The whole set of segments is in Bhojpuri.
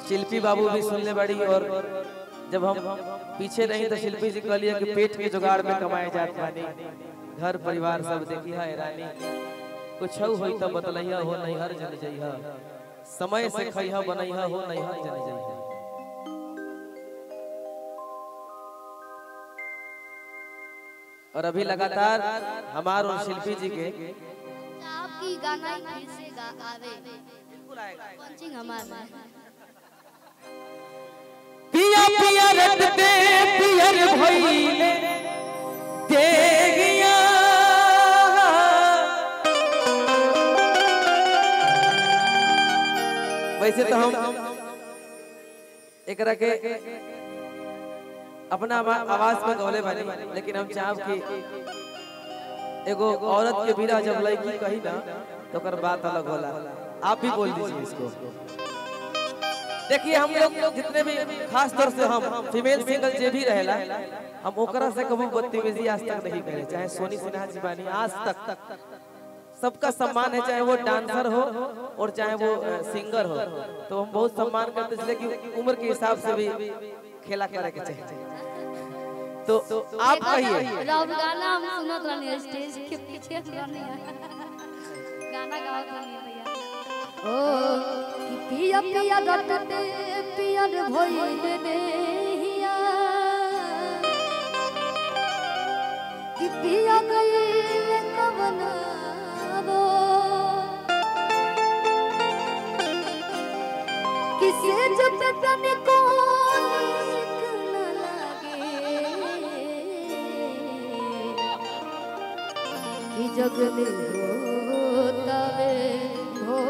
शिल्पी बाबू भी सुनने बड़ी और जब हम पीछे नहीं तो शिल्पी जी कहलिए कि पेट के जुगाड़ में कमाए जात बानी घर परिवार सब देखी है रानी कुछ होई तो बतलैया हो नहीं हर जन जइहा समय से खइहा बनैहा हो नहीं हर जन जइहा और अभी लगातार हमार और शिल्पी जी के आपकी गाना ही फिर से गा आवे पंचिंग हमारा पिया पिया रटते पियर भइले देगिया वैसे तो हम एकरा के अपना आवा- आवाज में गौले बानी लेकिन हम चाहब कि एगो औरत के बिना जब लड़की कही ना तो ओकर बात अलग होला आप भी बोल दीजिए इसको देखिए हम लोग जितने भी खास तौर से हम फीमेल सिंगल जे भी रहेला हम ओकरा से कभी बदतमीजी आज तक नहीं करे चाहे सोनी सिन्हा जी बानी आज तक सबका सम्मान है चाहे वो डांसर हो और चाहे वो अ, सिंगर हो तो हम बहुत सम्मान करते हैं इसलिए कि उम्र के हिसाब से भी खेला करे के चाहिए तो आप कहिए राउर गाना हम सुनत रहनी स्टेज के पीछे रहनी गाना गावत रहनी भैया ओ कि पिया पिया रटते पियर भइले देहिया कि पिया गइले कवन रो किसे जब तने को नीक न लागे कि जग में होतावे हो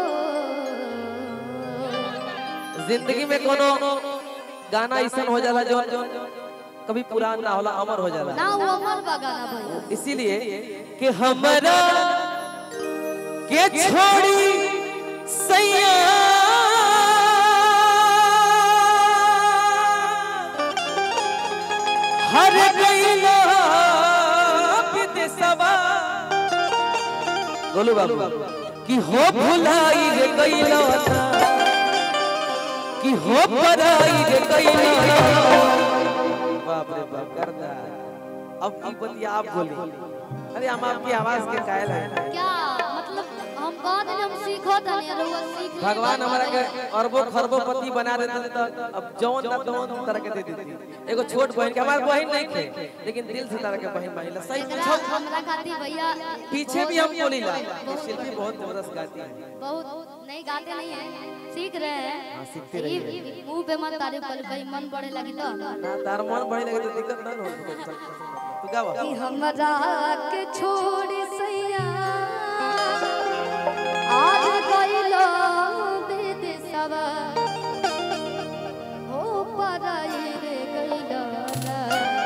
जिंदगी में कोनो गाना ऐसा हो जाला जो कभी पुरान ना होला अमर हो जाला ना वो अमर बा गाना भैया इसीलिए कि हमरा के छोड़ी सैया हर गईला विदेशवा गोलू बाबू कि हो भुलाई रे गईला कि हो पराई रे गईला बाप रे बाप करदा अब अब बतिया आप बोली अरे हम आपकी आवाज के कायल है क्या मतलब हम कह देने हम सीखो तनी रउआ सीख ली। भगवान हमारा के अरबों खरबों पति बना देते तो अब जौन ना तौन तरह के दे देती एगो छोट बहन के हमार बहन नहीं थे लेकिन दिल से तरह के बहन बहिला सही एकरा पूछो हमरा खातिर भैया पीछे भी हम बोली ला ये शिल्पी बहुत जबरदस्त गाती है बहुत नहीं गाते नहीं है सीख रहे हैं हाँ, सीखते रहिए। ये मुंह पे मत तारीफ कर कहीं मन पड़े लगी तो ना तार मन बढ़े लगे तो दिक्कत ना हो तू गावा कि हमरा के छोड़ सैया आज गइलो विदेशवा हो पराई रे गइलो ना।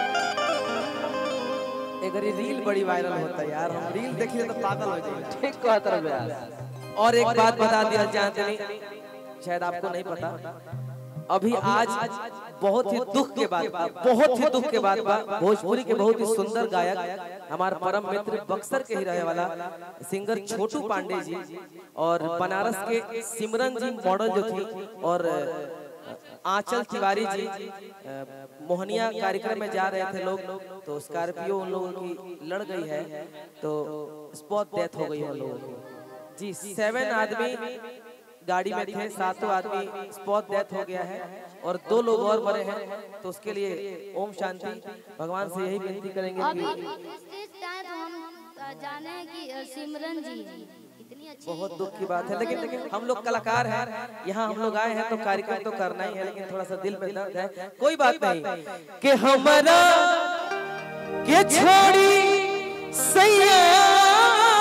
एक रील बड़ी वायरल होता है यार हम रील देखिए तो पागल हो जाएंगे ठीक कहत रहे यार और एक बात बता दिया जानते नहीं शायद आपको नहीं पता अभी आज बहुत ही दुख के बाद बा, बहुत ही दुख के बाद बा भोजपुरी के बहुत ही सुंदर गायक हमारे परम मित्र बक्सर के ही रहे वाला सिंगर छोटू पांडे जी और बनारस के सिमरन जी मॉडल जो थी और आंचल तिवारी जी अ, मोहनिया कार्यक्रम में जा रहे थे लोग तो स्कॉर्पियो उन लोगों की लड़ गई है तो स्पॉट डेथ हो गई है उन लोगों की जी सेवन आदमी गाड़ी में थे सातों आदमी स्पॉट डेथ हो गया है और दो लोग और मरे हैं तो उसके लिए ओम शांति भगवान से यही विनती करेंगे अभी कि स्टेज पे आए तो हम अ, जाने हैं कि अ, सिमरन जी इतनी अच्छी बहुत दुख की बात है लेकिन हम लोग कलाकार हैं यहाँ हम लोग आए हैं तो कार्यक्रम तो करना ही है लेकिन थोड़ा सा दिल में दर्द है कोई बात नहीं कि हमारा के छोड़ी सैया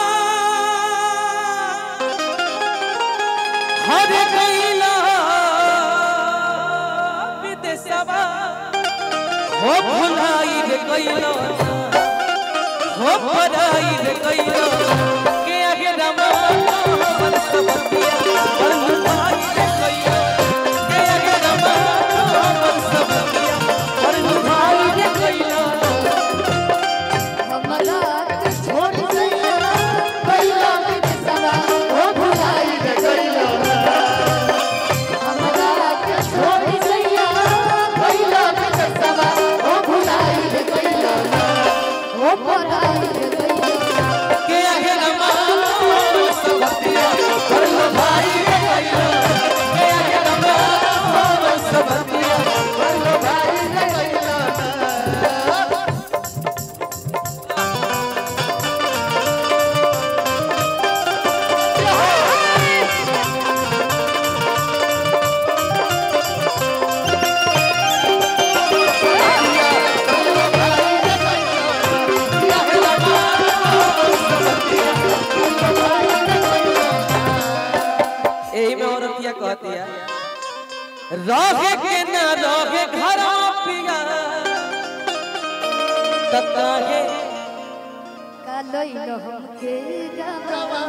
हर गईला विदेशवा हो भुलाई रे गईला हो पराई रे गईला के आगे रमा मन सब पिया और भुलाई रे गईला के आगे रमा मन सब पिया और भुलाई रे गईला हमरा के छोड़ सैया गइलो विदेशवा हो भुलाई रे गइलो हमरा कहती है रहे के न रहे घर पिया त काहे कालोई हमके गवा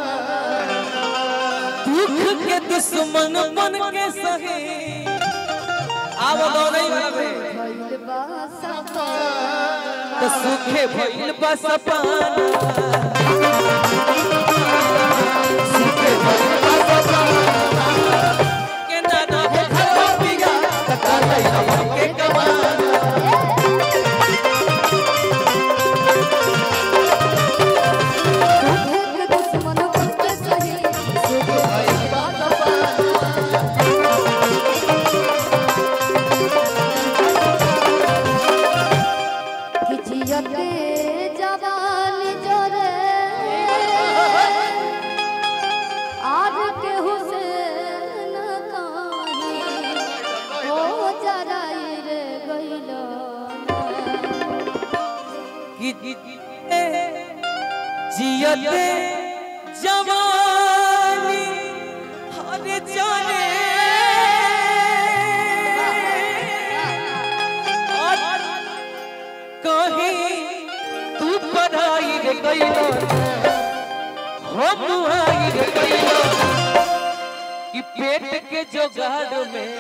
दुख के दुश्मन बन के सहे आव दौड़ई भावे भइल बा सपा तो सुखे भइल बस पाना सुखे भइल बस पाना के ना ना घर पिया त काहे हमके कमाना दुख दुश्मन बनके सही सुख भइल बा सपा खिचियते जवानी जोरे आज के हुसैन कहानी ओ जराई रे गइलो कि जियते जवानी हर जाने और कहीं तू पढ़ाई रे गइलो हम आई रे गइलो कि पेट के जोगाड़ में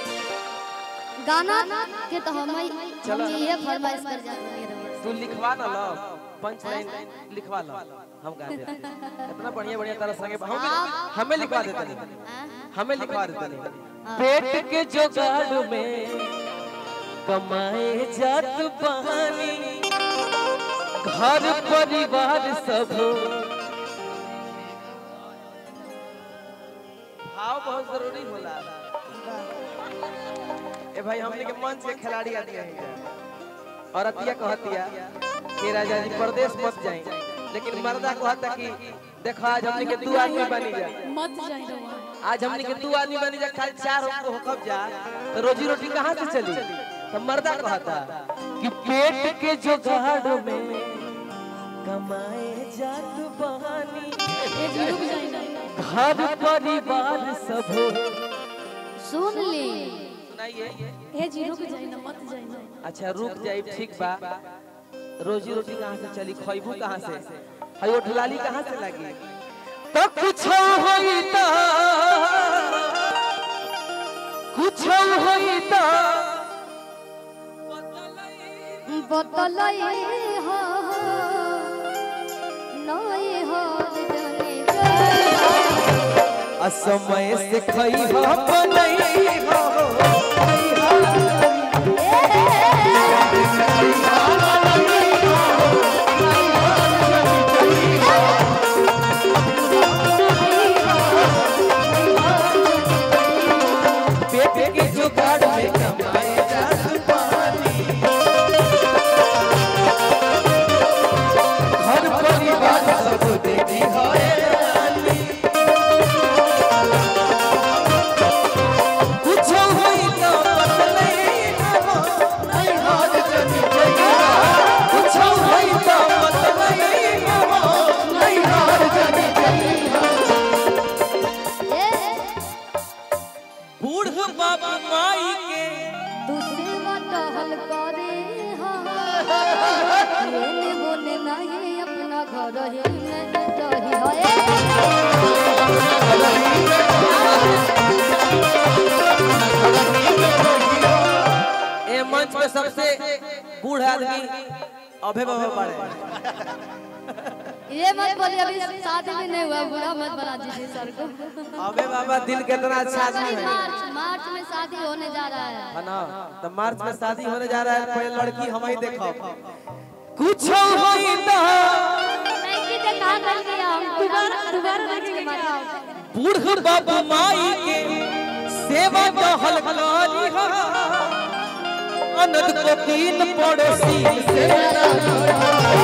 गाना के तो हम चलो। हम ये फरमाइश कर जाते हैं तू लिखवा ना लो पंच लाइन लिखवा लो हम गा देते हैं। इतना बढ़िया बढ़िया तरह संगे हम हमें लिखवा देते नहीं हमें लिखवा देते नहीं पेट के जुगाड़ में कमाए जात बहानी घर परिवार सब भाव बहुत जरूरी होला ए भाई हमने के मंच के खिलाड़ी आदि हैं और अतिया कहतिया कि राजा जी परदेश मत जाए लेकिन मर्दा कहता कि देखो आज हमने के दू आदमी बनी जा मत जाई रवा आज हमने के दू आदमी बनी जा खाली चार हमको होकब जा तो रोजी रोटी कहाँ से चली तो मर्दा कहता कि पेट के जुगाड़ में कमाए जात बहानी ए जी रुक जाई ना घर परिवार सब सुन ली सुनाइए ए जी रुक जाई ना मत जाई ना अच्छा रुक जाए ठीक बा रोजी रोटी कहाँ से चली खैबू कहाँ से हई उठलाली कहाँ से लगी तो कुछ होई तो कुछ होई तो बतलई हो नई हो जाने के असमय से खई हो बनई हो पेट के जुगाड़ में कमाए जात पानी घर परिवार सब देखी होए रानी कुछ होई तो बदले हम नहीं हाथ चली जइया कुछ होई तो बदले हम नहीं हाथ चली जइया बूढ़ बाबा माई के दूसरे टहल करे बोले बोले नहीं अपना घर ही में रही है ए मंच पे सबसे बूढ़ आदमी अभय बाबा पड़े ये मत बोलिए अभी शादी भी नहीं हुआ बुरा मत बना दीजिए सर को अभय बाबा दिल कितना अच्छा आदमी है मार्च मार्च में शादी होने जा रहा है है ना तो मार्च में शादी होने जा रहा है पहले लड़की हम ही देखो कुछ होई तो नहीं की देखा कर दिया हम दोबारा दोबारा देखेंगे माता बूढ़ बाबा माई के सेवा टहल करी हा अनद को तीन पड़ोसी से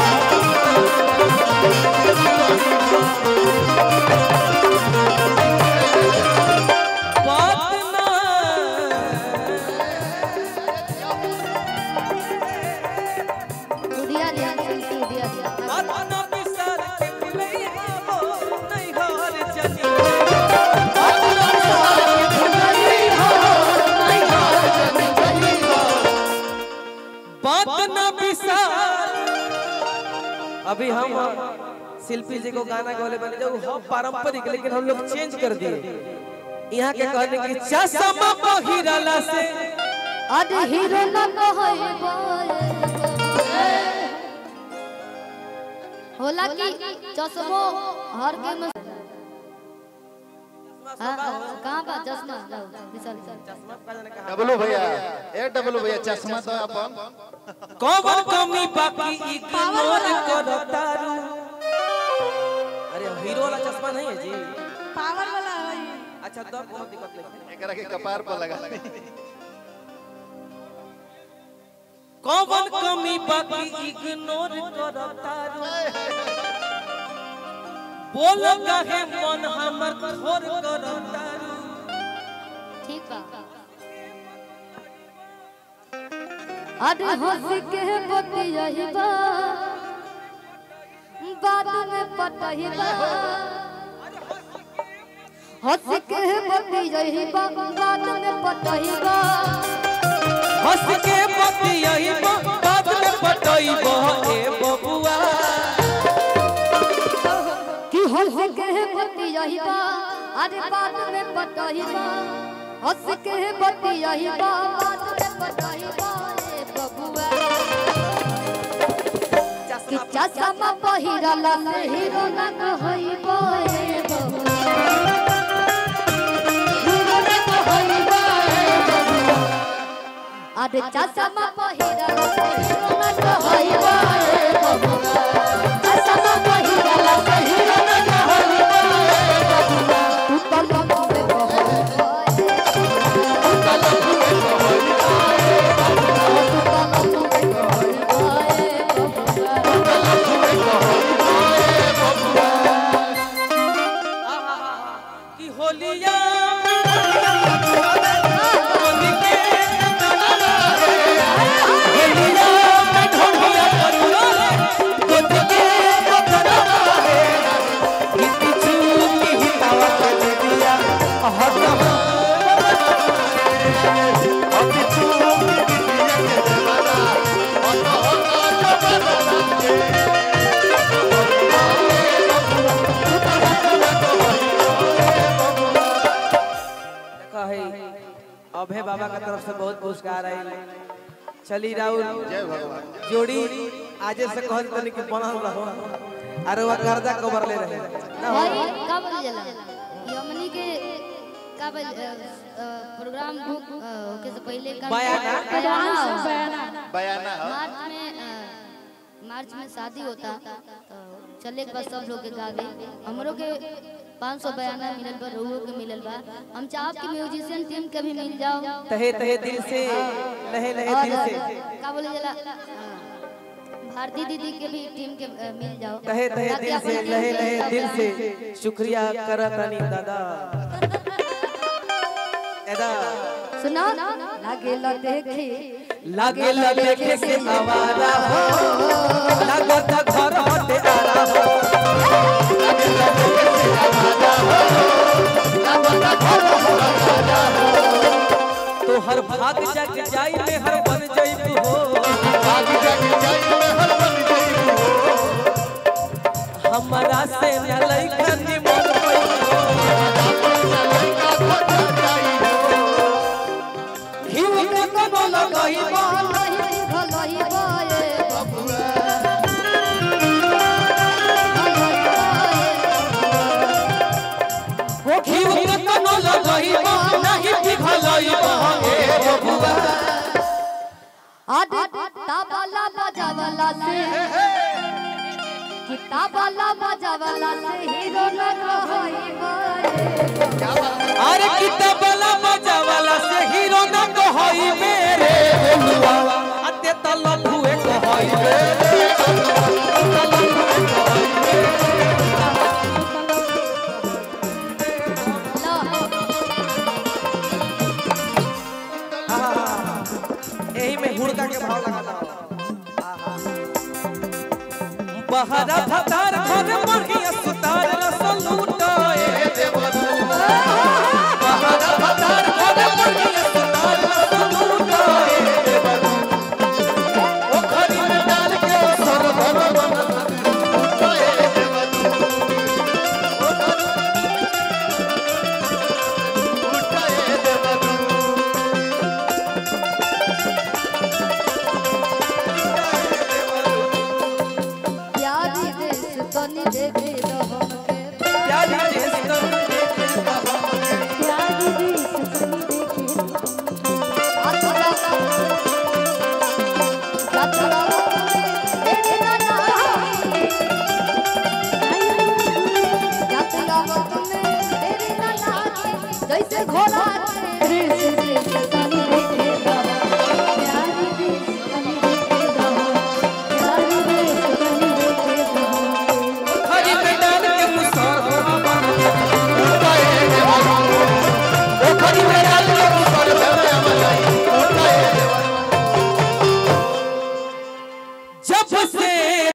बात ना दुधिया दिया दुधिया दिया बात ना बिसर के मिलई हो नहीं हार जनी बात ना बिसर के अभी हम शिल्पी जी को गाना गौले बने जो हम पारंपरिक लेकिन हम लोग चेंज कर दिए यहाँ के कहने की चश्मा पहिरला से अरे हीरो न कहइबो होला कि चश्मो हर के में हाँ, हाँ, कहाँ बा चश्मा लाओ, विशाल सर। डबलू भैया ए डबलू भैया चश्मा तो अपन कौन कमी बाकी इग्नोर करतारू अरे हीरो वाला चश्मा नहीं है जी पावर वाला है ये। अच्छा तो कोनो दिक्कत नहीं है एकरा के कपार पर लगा कौन कमी बाकी इग्नोर करतारू बोल काहे मन हमर थोर करतारू ठीक बा अरे हंस के बतियही बा बाद में पटही बा हंस के बतियही बा बाद में पटही बा हंस के बतियई बाद में पटई ए बबुआ कि हंस के बतियही बा अरे बाद में पटही बा हंस के बतियही बा बाद में पटही बा ए बबुआ कि चश्मा पहिरला से हीरो न कहइबो ए बबुआ हीरो न कहइबो ए बबुआ अरे चश्मा पहिरला से हीरो न कहइबो ए बबुआ चश्मा पहिरला से हीरो न कहइबो ए बबुआ तू तो लंबे कहइबो तू तो लंबे कहइबो तू तो लंबे कहइबो ए बबुआ कि होलिया होली के होलिया में ढोलिया करुलो रे गोद के बकरवा है हित चूकी हितावा कर दिया हट देखा है अभय बाबा का तरफ से बहुत पुरस्कार आई चली राहुल जय भगवान जोड़ी आजे से कहल तनी कि बनल रहो अरे वो कर्जा कवर ले रहे ना हो भाई का बोल जाला यमनी के का बोल अ, अ, प्रोग्राम बुक अ, होके से पहले का बयाना? बयाना हो। बयाना बयाना हो। मार्च में अ, मार्च में शादी होता तो चले के बाद सब लोग के गा गई हमरो के 500 बयाना मिलल बा रहुओ के मिलल बा हम चाहब कि म्यूजिशियन टीम के भी मिल जाओ तहे तहे दिल से लहे लहे दिल और से का बोले जाला अ, भारती दीदी के भी टीम के अ, मिल जाओ तहे तहे ताकि दिल से अपन लहे टीम लहे के दिल सब से शुक्रिया करतनी दादा एदा सुना लागे ला देखे लागे ला देखे से आवारा हो लागत घर हटे आरा हो तो हर भाग जग जाई में हर बन जाई हो आगे जाके जाई में हर बन जाई हो। हमारा से न लइका निमन होई लड़का खोजा जाई हो। हिउ के कोनो लगई बा भलही भलही बाए हिउ के कोनो लगई बा नहीं पिघलई बा ए बबुआ आदि ताबाला बजावला से कि ताबाला बजावला से हीरो न कहई बाए अरे किताब